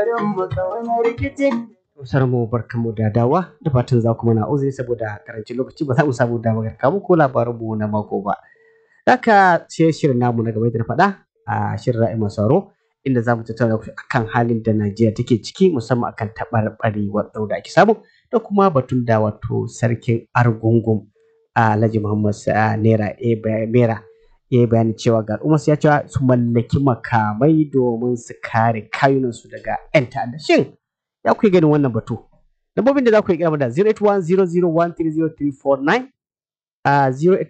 Musar mu barkamu da dawa da fatan za ku mana uzuri saboda karancin lokaci ba za mu samu damar kamu ko labarin mu na mako ba. Haka sai shirin namu na gaba da faɗa a shirin ra'ayi masaro inda za mu tattauna akan halin da Najeriya take ciki musamman akan taɓarɓarewar tsaro da ake samu da kuma batun da wato sarkin Argungun Alhaji Muhammad Naira Mera ya yi bayani cewa ga al'umma ya cewa su mallaki makamai domin su kare kayunansu daga 'yan ta'adda. Shin ya kuke ganin wannan batu? Lambobin da za ku yi kira da 08100130349 a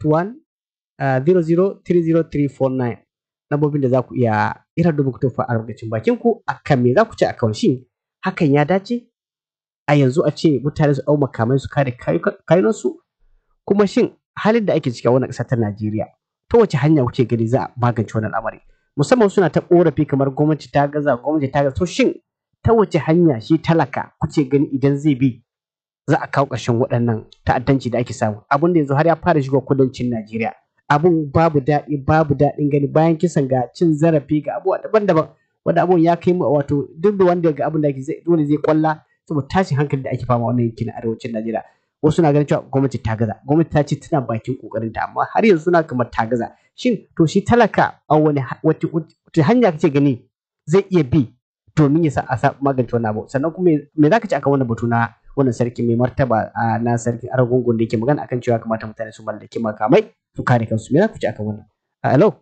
081 lambobin da za ku iya ira domin ku tofa albarkacin bakin ku akan me za ku ce akan shin hakan ya dace a yanzu a ce mutane su ɗau makamai su kare kayunansu kuma shin halin da ake ciki a wannan ƙasa ta Najeriya ta wace hanya kuke gani za a magance wannan al'amari musamman suna ta korafi kamar gwamnati ta gaza gwamnati ta gaza to shin ta wace hanya shi talaka kuke gani idan zai bi za a kawo ƙarshen waɗannan ta'addanci da ake samu abin da yanzu har ya fara shiga kudancin Najeriya abun babu daɗi babu daɗin gani bayan kisan ga cin zarafi ga abubuwa daban-daban wanda abun ya kai mu wato duk da wanda ga abin da ake dole zai kwalla saboda tashin hankali da ake fama wannan yankin na arewacin Najeriya wasu na ganin cewa gwamnati ta gaza gwamnati ta ce tana bakin kokarin ta amma har yanzu suna kamar ta gaza shin to shi talaka a wani wace hanya kake gani zai iya bi domin ya sa a magance wannan abu sannan kuma me zaka ce akan wannan batu na wannan sarki mai martaba na sarkin aragungun da yake magana akan cewa kamata mutane su mallaki makamai su kare kansu me zaka ce akan wannan hello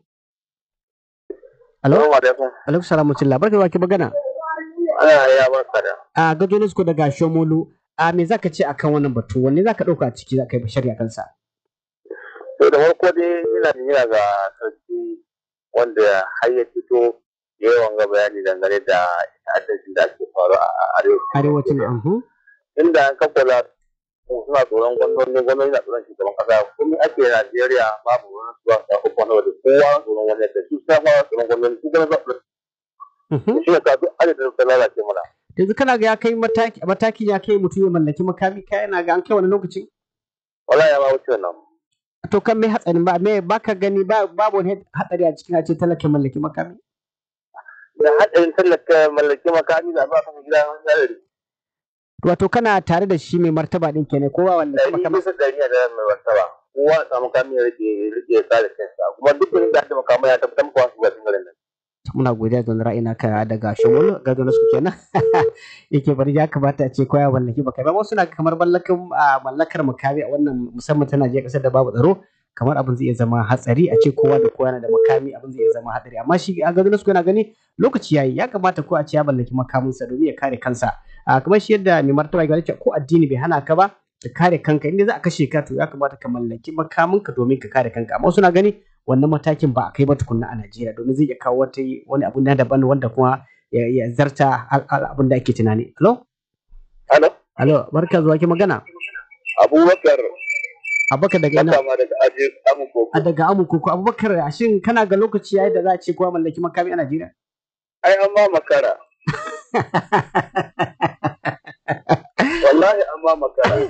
hello alaikum salamu alaikum barka da ke magana ya barka da a gajo ko daga shomolu a me zaka ce akan wannan batu wanne zaka dauka a ciki zaka yi bashari akan sa to da farko dai ina jira ga sarki wanda har ya fito yawan ga bayani dangane da ta'addancin da ake faru a arewacin ahu inda an kakwala suna tsoron gwamnoni gwamnoni na tsoron shugaban kasa kuma ake Najeriya babu wani su ba ta uku na wajen kowa tsoron wani da su sa ma tsoron gwamnoni su gana zaɓi shi ne ka duk adadin da lalace mana yanzu kana ga ya kai mataki matakin ya kai mutum ya mallaki makami kai yana ga an kai wani lokacin wala ya ma wuce wannan to kan me hatsarin ba me baka gani ba babu wani hatsari a cikin a ce talaka mallaki makami da hatsarin talaka mallaki makami da ba ka gida wani hadari wato kana tare da shi mai martaba din kenan kowa wanda kuma kamar bisa dari da mai martaba kowa samu makami ya rike rike kare kansa kuma duk wani da makamai ya tabbatar maka wasu ga garin nan muna godiya da ra'ayi naka daga shawul ga su kenan yake bari ya kamata a ce koya mallaki baka ba wasu na kamar mallakan mallakar makami a wannan musamman ta Najeriya kasar da babu tsaro kamar abin zai iya zama hatsari a ce kowa da kowa yana da makami abin zai iya zama hatsari amma shi a ga su yana gani lokaci yayi ya kamata ko a ce ya mallaki makaminsa domin ya kare kansa kamar shi yadda mai martaba ya ce ko addini bai hana ka ba ka kare kanka inda za a kashe ka to ya kamata ka mallaki makaminka domin ka kare kanka amma suna gani wannan matakin ba a kai ba tukunna a Najeriya domin zai iya kawo wata wani abu na daban wanda kuma ya zarta abin da ake tunani. Alo? Alo? Alo, barka zuwa ki magana. Abubakar. Abubakar daga ina? daga Amukoko. A daga Amukoko. Abubakar shin kana ga lokaci yayi da za a ce kowa mallaki makami a Najeriya? Ai an ma makara. Wallahi an ma makara.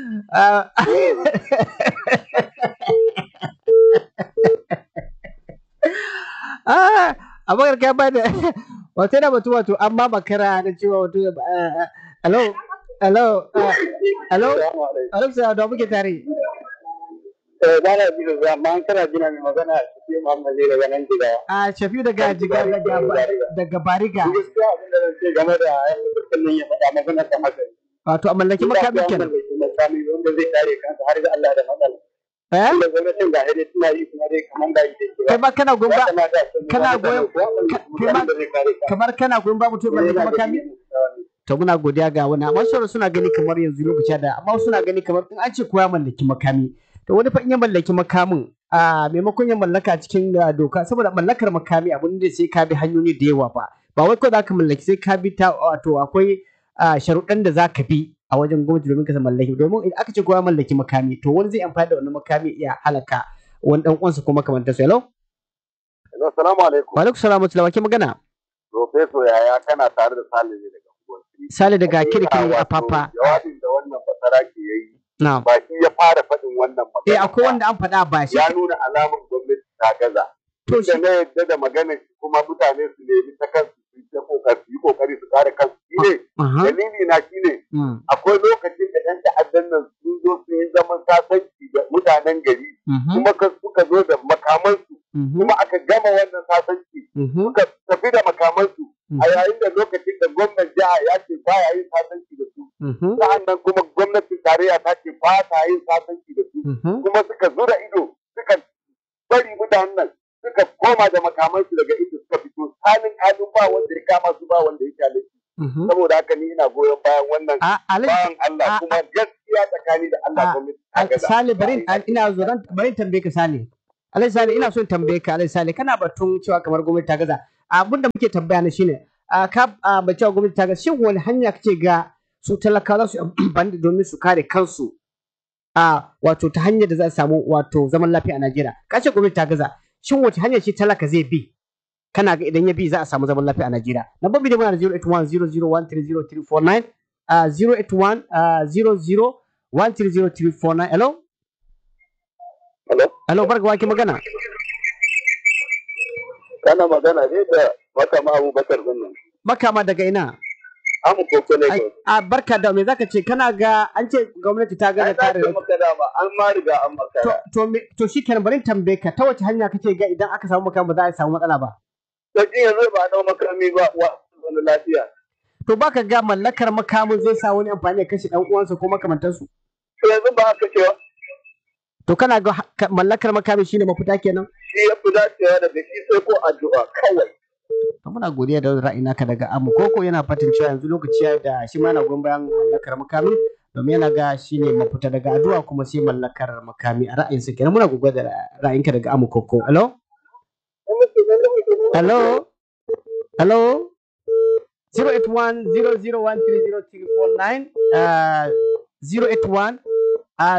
abakar ka bada wato da batu wato amma makara na cewa wato hello hello hello hello sai da muke tare eh ba na jira za ma kana jina mai magana shi Muhammad zai daga nan jiga a shafi daga jiga daga daga bariga gaskiya abin da zan ce game da kullun ya faɗa magana ta haka wato a mallaki makami kenan makami wanda zai kare kansa har ga Allah da matsala eh da gwamnatin ga hade suna yi kuma dai kaman da yi kai ba kana goyon ba kana goyon kamar kana goyon ba mutum mallaki makami to muna godiya ga wani amma sauran suna gani kamar yanzu lokaci da amma suna gani kamar in an ce koya mallaki makami to wani fa in ya mallaki makamin a maimakon ya mallaka cikin doka saboda mallakar makami abin da sai ka bi hanyoyi da yawa ba ba wai ko za ka mallaki sai ka bi ta wato akwai sharuɗan da za ka bi a wajen gwamnati domin ka mallaki domin idan aka ce kowa mallaki makami to wani zai amfani da wannan makami iya halaka wani dan uwansa ko makamantar su hello assalamu alaikum wa alaikum salam wa ke magana professor yaya kana tare da Sale ne daga Sale daga kirkiri a papa jawabin da wannan basara ke yayi na'am ba shi ya fara faɗin wannan magana eh akwai wanda an faɗa ba shi ya nuna alamar gwamnati ta gaza to da na yadda da magana kuma mutane su nemi ta kansu su yi kokari su kare kansu ne Aha. dalili na shi ne Mm. akwai lokacin da ɗan ta'addan nan sun zo sun yi zaman sasanci da mutanen gari Mhm. kuma ka suka zo da makamansu Mhm. kuma aka gama wannan sasanci Mhm. suka tafi da makamansu Mhm. a yayin da lokacin da gwamnan jiha ya ce baya yin sasanci da su Mhm. sa'an nan kuma gwamnatin tarayya ta ce ba ta yin sasanci da su Mhm. kuma suka zura ido suka bari mutanen nan suka koma da makamansu daga inda suka fito tsanin kalin ba wanda ya kama su ba wanda ya kyale su Mhm. saboda haka ni ina goyon bayan wannan A Alhaji bayan Allah a- kuma gaskiya tsakani da Allah a- gwamnati ta Al- gaza. Sale bari in- ina zo zan bari in tambaye ka Sale. Alhaji Sale ina so in tambaye ka Alhaji Sale kana batun cewa kamar gwamnati ta gaza. Abin da muke tambaya na shine a ka a ba cewa gwamnati ta gaza shin wani hanya kace ga su talakawa za su yi amfani da domin su kare kansu a wato ta hanyar da za a samu wato zaman lafiya a Najeriya. Ka ce gwamnati ta gaza. Shin wace hanya ce talaka zai bi? Kana ga idan ya bi za a samu zaman lafiya a Najeriya. Na babbi da muna da 08100130349 a 081 a 00130349. Hello? Hello? Hello, barka wake magana. Kana magana ne da makama Abubakar nan. Makama daga ina? Amu koko ne Ai, A barka da me zaka ce kana ga an ce gwamnati ta gaza Ai kare na ce maka dama an ma riga an to makara. to me to shikenan bari in tambaye ka ta wace hanya kake ga idan aka samu makama ba za a samu matsala ba To ji yanzu ba a dau makami ba wa wani lafiya. to baka ga mallakar makamin zai sa wani amfani ya kashe dan uwansa ko makamantansu To yanzu ba haka cewa to kana ga ha- ka- mallakar makami shine mafita kenan shi ya fi dacewa da shi sai ko addu'a kawai. to muna godiya da ra'ayi naka daga amu koko yana fatan cewa yanzu lokaci ya da shi ma yana goyon bayan mallakar makami domin yana ga shine mafita daga addu'a kuma sai mallakar makami a ra'ayinsa kenan muna godiya da ra'ayinka daga amu koko hello Hello? Hello? 081-00130-349 uh, 081 uh,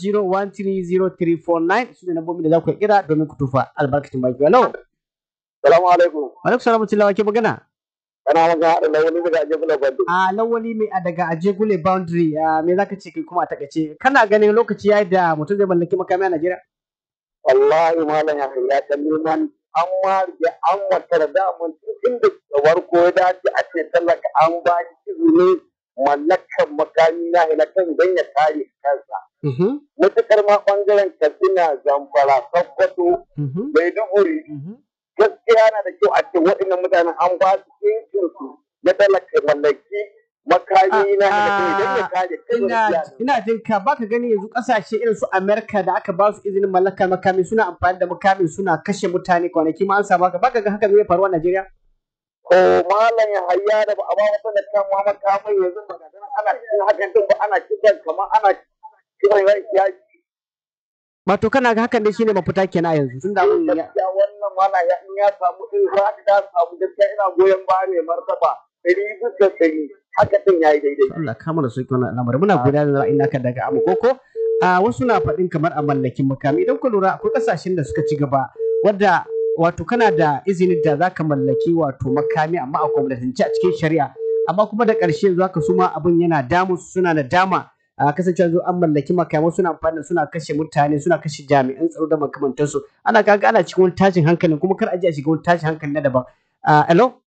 00130-349 su ne nambobin da za ku kira domin ku tufa albarkacin baki. Hello? Salamu alaikum. Alaikum salamu tilawa ke magana? Kana magana da lawani daga Ajabula Bando. A lawali mai a daga Ajegule boundary uh, me za ka ce kai kuma a takaice kana ganin lokaci ya yi da mutum zai mallaki makami a Najeriya? wallahi malam ya ya ta neman an warge an watar da mun tun da warko ya dace a ce talaka an ba shi izini mallakan makami na kan don ya kare kansa Mhm, matukar ma bangaren katsina zamfara sokoto mhm, maiduguri mhm. gaskiya na da kyau a ce waɗannan mutanen an ba su incin su na talaka mallaki makami na halakan don ya kare kansa ina ina jin ka baka gani yanzu kasashe irin su America da aka ba su izinin mallakar makami suna amfani da makamin suna kashe mutane kwanaki ma an samu haka baka ga haka zai faru a Najeriya ko malam ya hayya da ba a ba wata da kan ma makamai yanzu ba ga nan ana cikin hakan din ba ana kiran kamar ana kiran ran yaki wato kana ga hakan dai shine mafita kenan a yanzu tunda abun ya gaskiya wannan malam ya in ya samu in za ka da samu gaskiya ina goyon baya mai martaba ɗari bisa ɗari haka din yayi daidai Allah kama da sauki wannan al'amari muna godiya da ra'ayin naka daga Amukoko a wasu na faɗin kamar a mallakin makami idan ku lura akwai kasashen da suka ci gaba wadda wato kana da izinin da zaka mallaki wato makami amma a gwamnatance a cikin shari'a amma kuma da ƙarshe yanzu haka su ma abin yana damu su suna da dama a kasancewa yanzu an mallaki makamai suna amfani da suna kashe mutane suna kashe jami'an tsaro da makamantansu ana kaga ana cikin wani tashin hankalin kuma kar a je a shiga wani tashin hankali na daban Ah, hello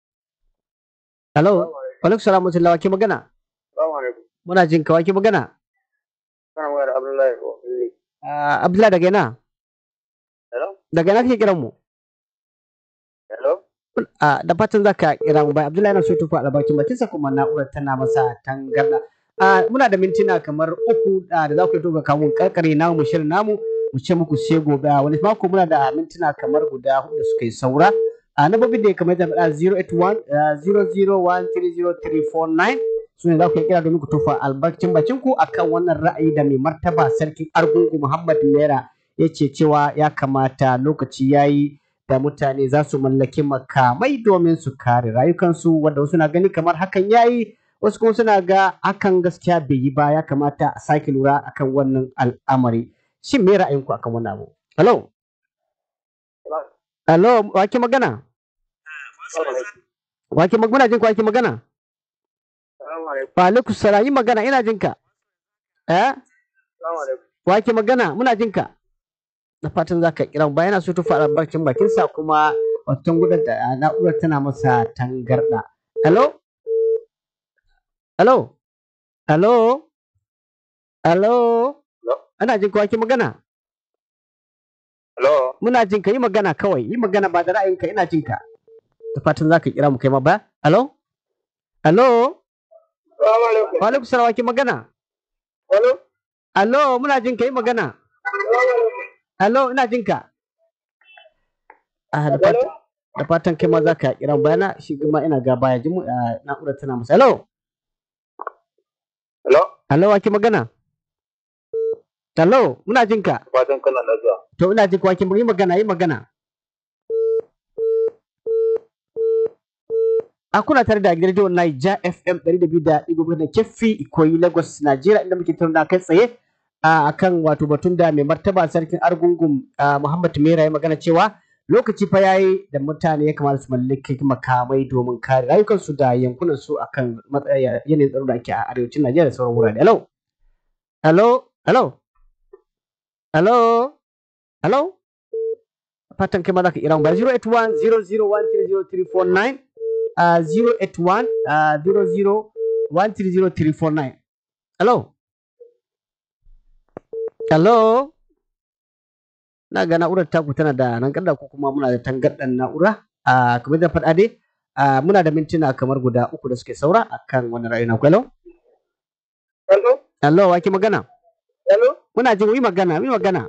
hello alaikum salam wa rahmatullahi wa ke magana Assalamu alaikum muna jin ka wa ke magana kana magana Abdullahi Wahili Ah, Abdullahi daga ina? hello Daga ina kake kiran mu? hello Ah, da fatan za ka kira mu bai Abdullahi yana so ya tufa albarkin bakinsa kuma na'urar tana masa tangarda. Ah, muna da mintuna kamar uku ah, da za ku yi tufa kamun karkare namu mu shirin namu mu ce muku sai gobe Ah, wani mako muna da mintuna kamar guda hudu da suka yi saura. A na babin da ya kamar da faɗa 081 ah, 001300349 su ne za ku yi kira domin ku tufa albarkacin bakin ku akan wannan ra'ayi da mai martaba sarkin argungu Muhammad Naira ya ce cewa ya kamata lokaci ya yi da mutane za su mallaki makamai domin su kare rayukansu wanda wasu na gani kamar hakan ya yi wasu kuma suna ga hakan gaskiya bai yi ba ya kamata a sake lura akan wannan al'amari shin me ra'ayinku akan wannan abu hello hello wake magana wake magana jin ku wake magana Assalamu alaikum wa alaikum salam yi magana ina jin ka eh Assalamu alaikum wake magana muna jin ka da fatan za ka kira ba yana so tufa albarkacin bakinsa kuma watan gudun da na'urar tana masa tangarda hello hello hello hello Hello? ana jin kowa ki magana Hello? muna jin ka yi magana kawai yi magana ba da ra'ayinka ina jin ka da fatan za ka kira mu kai ma ba hello hello Salamu alaikum. wa alaikum salam wa ki magana Hello? hello muna jin ka yi magana hello ina jin ka ah da fatan da fatan kai ma za ka kira mu bayana shi kuma ina ga baya jin mu ah, na'urar tana masa hello Hello? hello wa ki magana hello muna jin ka Fatan kana lafiya. to ina jin ka wa ki yi magana yi magana a kuna tare da gidan rediyon Naija FM 200.5 da Keffi Ikoyi Lagos Najeriya inda muke tattauna kai tsaye a kan wato batun da mai martaba sarkin Argungun a Muhammad Mera ya magana cewa lokaci fa yayi da mutane ya kamata su mallaki makamai domin kare rayukansu da yankunan su akan matsaya yanayin tsaro da ake a arewacin Najeriya da sauran wurare. Hello. Hello. Hello. Hello. Hello. Fatan kai ma za ka kira mu ba 081 0013039 uh, 081 uh, 00130349. Hello? Hello? Na ga na'urar taku tana da nan ko kuma muna da tangarɗar na'ura. Uh, kamar da faɗa dai, uh, muna da mintuna kamar guda uku da suke saura akan wani ra'ayi na Hello? Hello? Hello, wa ke magana? Hello? Muna jin yi magana, yi magana.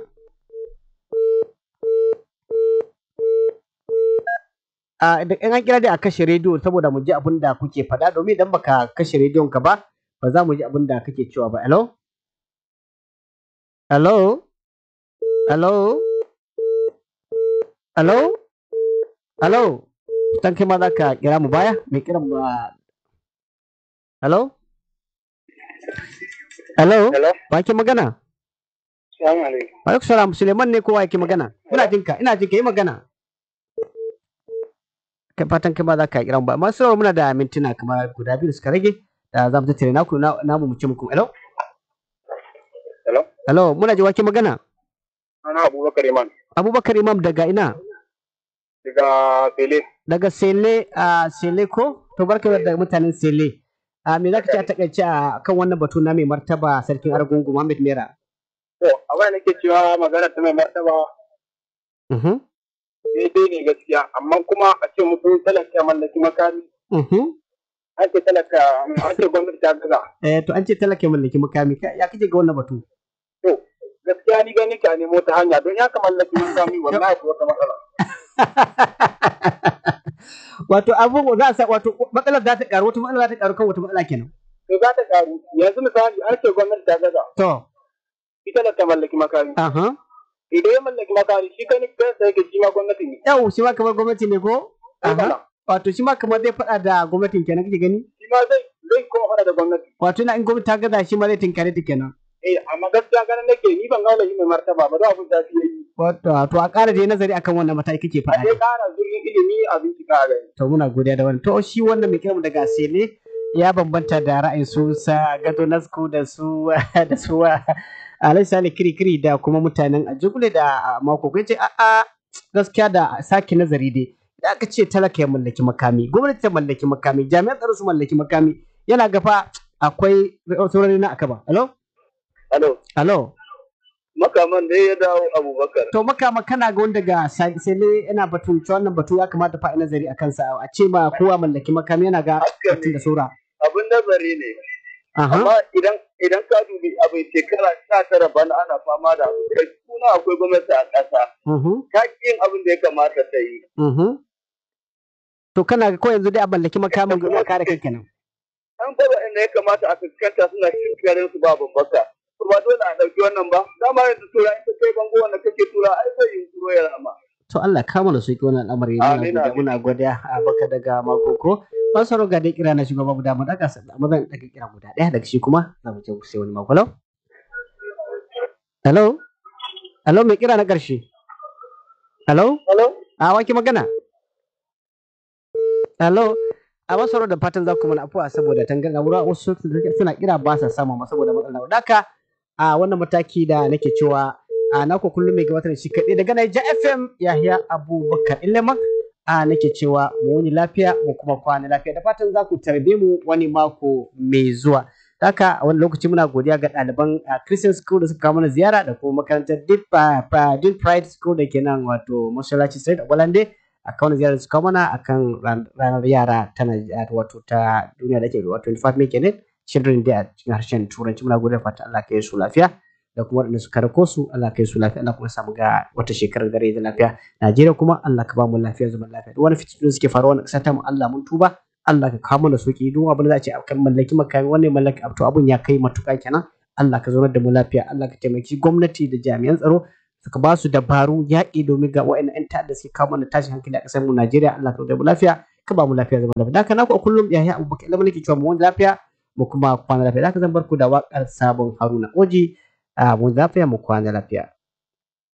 a da in an kira dai a kashe rediyo saboda mu ji abin da kuke faɗa domin idan baka kashe rediyon ka ba ba za mu ji abin da kake cewa ba hello hello hello hello hello dan kai ma za ka kira mu baya mai kiran ba hello hello Hello? wa ke magana Salamu alaikum. wa alaikum salam suleiman ne kowa yake magana ina jinka ina jinka yi magana kai fatan kai ma za ka kira mu ba masu rawa muna da mintuna kamar guda biyu da suka rage da za mu tattare naku na namu mu ce muku hello Hello? hello muna ji wake magana Ana Abubakar Iman. abubakar imam daga ina Daga Fele. daga sele a sele ko to barka da mutanen sele a me zaka ce a takaice a kan wannan batu na mai martaba sarkin argungu Muhammad Mera To, abin da nake cewa magana ta mai martaba mhm daidai ne gaskiya, amma kuma a ce mutum talaka ya mallaki makami, mhm an ce talaka, an ce gwamnati ta gaza. eh to an ce talaka ya mallaki makami Ka- ya kike ga wannan batu To, gaskiya ni gani ka nemo ta hanya don ya ka mallaki makami wallahi ko wata matsala. wato abun za a sa wato matsalar za ta karu wata matsala za ta karu kan wata matsala kenan To za ta karu, yanzu misali an ce gwamnati ta gaza, to ita talaka mallaki makami. aha Idan ya mallaki makami, shi gani kansa yake shi ma gwamnati ne. yau shi ma kamar gwamnati ne ko Sai aha bala. wato shi ma kamar zai faɗa da gwamnatin kenan kake gani Shi ma zai zai kuma fara da gwamnati. wato ina in gwamnati ta gaza shi ma zai tinkare ta kenan Eh, amma gaskiya ganin nake ni ban gaula shi mai martaba ba da abin da shi yayi. wato wato a ƙara dai nazari akan wannan mataki kake A faɗa dai ƙara zurfin ilimi a bincika a gani. to muna godiya da wannan to shi wannan mai kiranmu daga sele ya bambanta da ra'ayin su sa gado nasku da su da su alai sale kiri kiri da kuma mutanen ajugule da mako kai ce a'a gaskiya da sake nazari dai da aka ce talaka ya mallaki makami gwamnati ta mallaki makami jami'an tsaro su mallaki makami yana gafa akwai saurari na akaba alo Alo, alo makaman da ya dawo Abubakar. to makama kana ga wanda ga sele yana batun cewa wannan batu ya kamata fa a nazari a kansa a ce ba kowa mallaki makami yana ga Haka batun ne, da saura abin nazari ne. aha Amma idan idan ka dubi abin shekara sha tara bana ana fama da abu. Kai kuna akwai gwamnati a ƙasa. mhm Ta ƙi yin abin da ya kamata ta yi. mhm to kana ga ko yanzu dai a mallaki makamin domin a kare kai kenan An fara inda ya kamata a fuskanta suna cin garin su ba babbaka. To ba dole a ɗauki wannan ba. Dama yanzu tura in ka kai bango wanda kake tura ai zai yi turo ya rama. to Allah ka mana sauki wannan al'amari muna Amin, godiya amin. muna godiya a baka daga makoko ban saro ga dai kira na shugaba guda mu daga amma zan daga kira guda daya daga shi kuma za mu je ku sai wani mako hello hello hello mai kira na karshe hello Hello? a waki magana hello a masaro da fatan za ku mana afuwa saboda tangar na wura wasu suna kira ba sa samu ma saboda matsalar wadaka a wannan mataki da nake cewa a nako kullum mai gabatar da shi kaɗai daga Naija FM Yahya Abubakar Ilema a nake cewa mu wani lafiya mu kuma kwana lafiya da fatan za ku tarbe mu wani mako mai zuwa haka a wani lokaci muna godiya ga ɗaliban Christian School da suka kawo mana ziyara da kuma makarantar Dean Pride School da ke nan wato Masallaci Street a Gwalande a kawo ziyara da suka kawo mana akan ranar yara ta wato ta duniya da ke wato 25 May kenan Children Day a cikin harshen Turanci muna godiya fatan Allah ka yi su lafiya da kuma waɗanda suka rako su Allah ka yi su lafiya Allah kuma samu ga wata shekarar dare da lafiya Najeriya kuma Allah ka ba mu lafiya zaman lafiya duk wani fitinu suke faruwa na ƙasar ta mu Allah mun tuba Allah ka kawo mana sauki duk abin da za a ce akan mallaki makami wannan mallaki to abun ya kai matuƙa kenan Allah ka zaunar da mu lafiya Allah ka taimaki gwamnati da jami'an tsaro suka ba su dabaru yaƙi domin ga wa'annan 'yan ta'adda suke kawo mana tashin hankali a ƙasar mu Najeriya Allah ka zaunar da mu lafiya ka ba mu lafiya zaman lafiya da haka naku a kullum yaya abubakar ilimin nake cewa mu wani lafiya mu kuma kwana lafiya da haka zan bar ku da waƙar sabon Haruna Oji a mu lafiya mu kwana lafiya